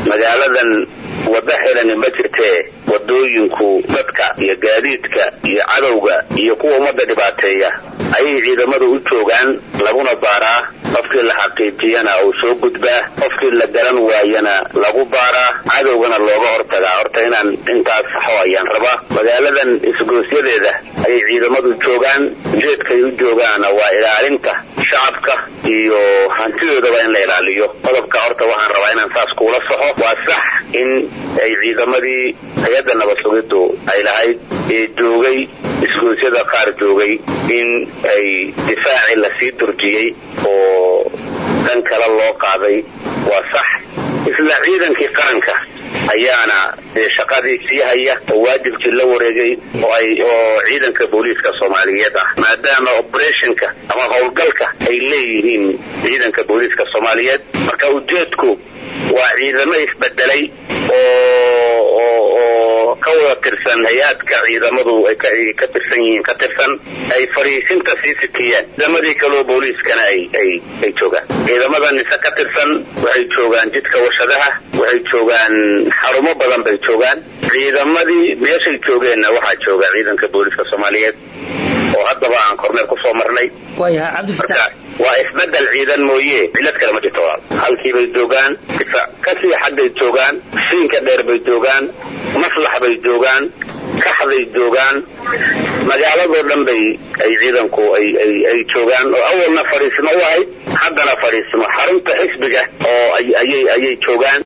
magaaladan waddo xirani ma jirtee wadooyinku dadka iyo gaadiidka iyo cadowga iyo kuwa ummadda dhibaateeya ayay ciidamadu u joogaan laguna baaraa qofkii la xaqiijiyana uu soo gudbaa qofkii la garan waayana lagu baaraa cadowgana looga hortagaa horta inaan intaas saxo ayaan rabaa magaaladan isgoosyadeeda ayay ciidamadu joogaan ujeedkay u joogaana waa ilaalinta shacabka iyo hantidoodaba in la ilaaliyo qodobka horta waxaan rabaa inaan saas kuula soxo waa sax in ay ciidamadii hay-adda nabad sugiddu ay lahayd ee joogay isgoosyada qaar joogay in ay difaacii lasii durjiyey oo dhan kale loo qaaday waa sax isla ciidankii qaranka ayaana dee shaqadii sii haya oo waajibkii la wareegay oo ay oo ciidanka booliiska soomaaliyeed ah maadaama operationka ama howlgalka ay leeyihiin ciidanka booliiska soomaaliyeed marka ujeedku waa ciidamo isbedelay oo oo oo ka wada tirsan hay-aadka ciidamadu ay ka tirsan yihiin ka tirsan ay fariisinta sii sikiyeen ciidamadii kaleo booliiskana ay ay ay joogaan ciidamada nise ka tirsan waxay joogaan jidka warshadaha waxay joogaan xarumo badan bay joogaan ciidamadii meeshay joogeenna waxaa jooga ciidanka booliiska soomaaliyeed oo haddaba aan korneel kusoo marnay marka waa isbedel ciidan mooye cilad kale ma jirto walaal halkii bay joogaan kasii xaggay joogaan siinka dheer bay joogaan maslax bay joogaan kaxday joogaan magaaladoo dhan bay ay ciidanku ay ay ay joogaan oo awalna fadhiismo u ahayd haddana fadhiismo xarunta xisbiga oo ayay ayay joogaan